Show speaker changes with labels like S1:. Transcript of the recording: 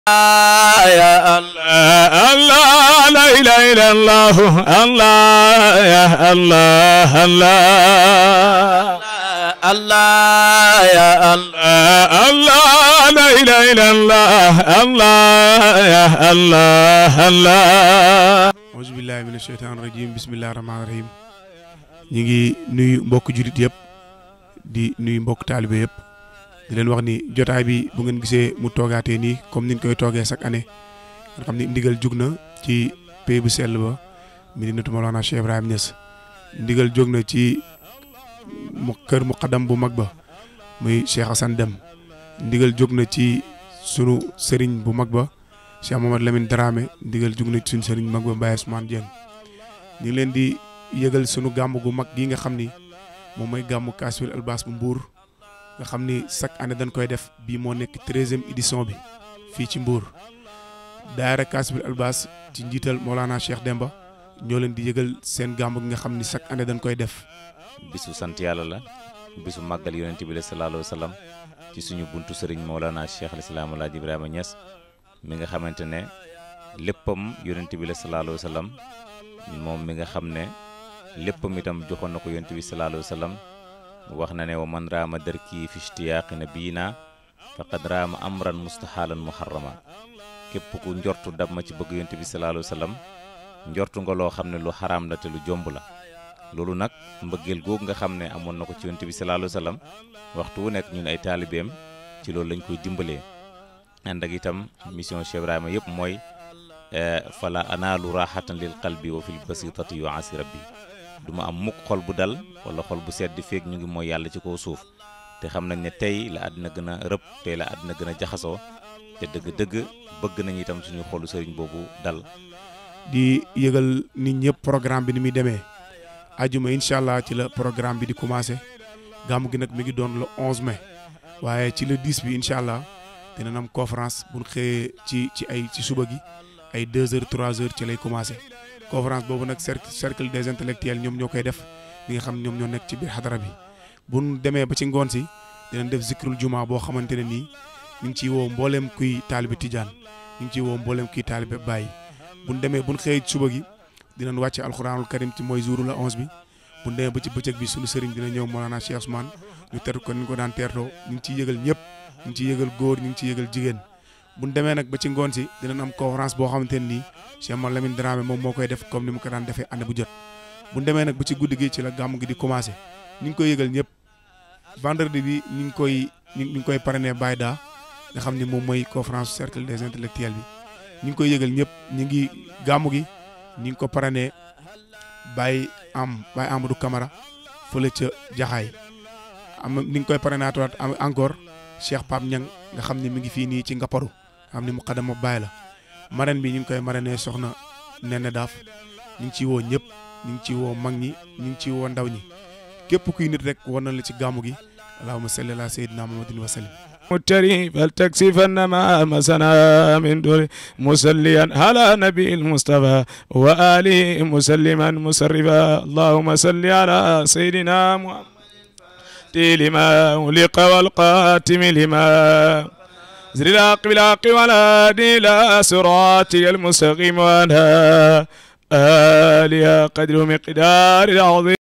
S1: يا الله الله لا اله الا الله الله يا الله الله الله يا الله الله لا اله الا الله الله يا الله الله
S2: auzu billahi mina sheytaan rajim bismillahi rahmaani rahim ñi ngi nuyu mbokk julit yëpp di nuyu mbokk taalibe yëpp di leen wax ni jotaay bi bu ngeen gisee mu toogaatee nii comme niñ koy toogee chaque année nga xam ni ndigal jug na ci pays bu sell ba Medinatu Mawlana Cheikh Ibrahim Niass ndigal jóg na ci mu kër muqaddam bu mag ba muy Cheikh Assane Dem ndigal jóg na ci sunu sëriñ bu mag ba Cheikh Mamadou Lamine Dramé ndigal jug na ci suñu sëriñ mag ba Baye Ousmane Dieng ñu ngi leen di yëgal sunu gàmm gu mag gi nga xam ni moom mooy gàmmu Kasfil Albas bu Mbour nga xam ni chaque année dañ koy def bii moo nekk treizième édition bi fii ci Mbour daayira Kasfil Albas ci njiital Mawlana Cheikh Demba ñoo leen di yëgal seen gàmm gi nga xam ni chaque année dañ koy def
S3: bisu sant yàlla la bisu màggal yonent bi la sallallahu alayhi wa sallam ci suñu buntu sëriñ Mawlana Cheikh al Islam Alaaji Ibrahima Niass mi nga xamante ne léppam yonent bi la sallallahu alayhi wa sallam moom mi nga xam ne léppam itam joxoon na ko yonent bi sallallahu alayhi wa sallam wax na ne wa man raama darki fi ishtiyaaqi nabiyina faqad raama amran mustahalan muharrama képp ku njortu dab ma ci bëgg yonent bi sallallahu alayhi wa sallam njortu nga loo xam ne lu xaraam la te lu jomb la loolu nag mbëggeel googu nga xam ne amoon na ko ci yonent bi sallallahu alayhi wa sallam waxtu wu nekk ñun ay taalibeem ci loolu lañ koy dimbalee ànd ak itam mission Cheikh Ibrahima yëpp mooy fala anaalu raxatan lil qalbi wa fil basitati yu asi rabbi du ma am mukk xol bu dal wala xol bu sedd feeg ñu ngi mooy yàlla ci kaw suuf te xam nañ ne tey la àddina gën a rëb tey la àddina gën a jaxasoo te dëgg-dëgg bëgg nañ itam suñu xolu sëriñ boobu dal
S2: di yëgal nit ñëpp programme bi ni muy demee ajuma incha allah ci la programme bi di commencé gàmmu gi nag mi ngi doon le 11 mai waaye ci le 10 bi incha allah dinañ am conférence bu ñu xëyee ci ci ay ci suba gi ay 2 heures 3 heures ci lay commencé conférence boobu nag cercle cercle des intellectuels ñoom ñoo koy def li nga xam ñoom ñoo nekk ci biir xadara bi bu ñu demee ba ci ngoon si dinañ def zikrul juma boo xamante ne nii ñu ngi ciy woo mbooleem kuy taalibe tijaan ñu ngi ciy woo mbooleem kuy taalibe bàyyi bu ñu demee bu ñu xëyee suba gi dinañ wàcc alxuraanul karim ci mooy jouru la 11 bi bu ñu demee ba ci bëccëg bi suñu sëriñ dina ñëw Mawlana Cheikh Ousmane ñu ter ko ni ñu ko daan teertoo ñu ngi ciy yëgal ñëpp ñu ngi ciy yëgal góor ñu ngi ciy yëgal jigéen bu ñu demee nag ba ci ngoon si dinañ am conférence boo xamante ne nii Cheikh Mamadou Lamine Dramé moom moo koy def comme ni mu ko daan defee année bu jot bu ñu demee nag ba ci guddi gi ci la gàmm gi di commencé ñu ngi koy yëgal ñëpp vendredi bi ñu ngi koy ñu ngi koy parrainé Baye Da nga xam ni moom mooy conférence cercle des intellectuels bi ñu ngi koy yëgal ñëpp ñu ngi gàmm gi ñu ngi ko parrainé Baye am Baye Amadou Camara fële ca Jaxaay am ni ngi koy parrainé waat encore Cheikh Pape Niang nga xam ne mi ngi fii nii ci Ngapparu nga xam ne mu xadama Baye la marraine bi ñu ngi koy marraine soxna Nene Daaf ñu ngi ciy woo ñëpp ñu ngi ciy woo mag ñi ñu ngi ciy woo ndaw ñi képp kuy nit rek war na la ci gàmmu gi allahumma salli ala sayyidina muhammadin wa sallim
S1: متري فلتكسفن ما مسنا من دور مسليا على نبي المصطفى وآله مسلما مسرفا اللهم صل على سيدنا محمد لما ولق والقاتم لما زر الحق بالحق ولا إلى صراطك المستقيم وأنا آلها قدر مقدار العظيم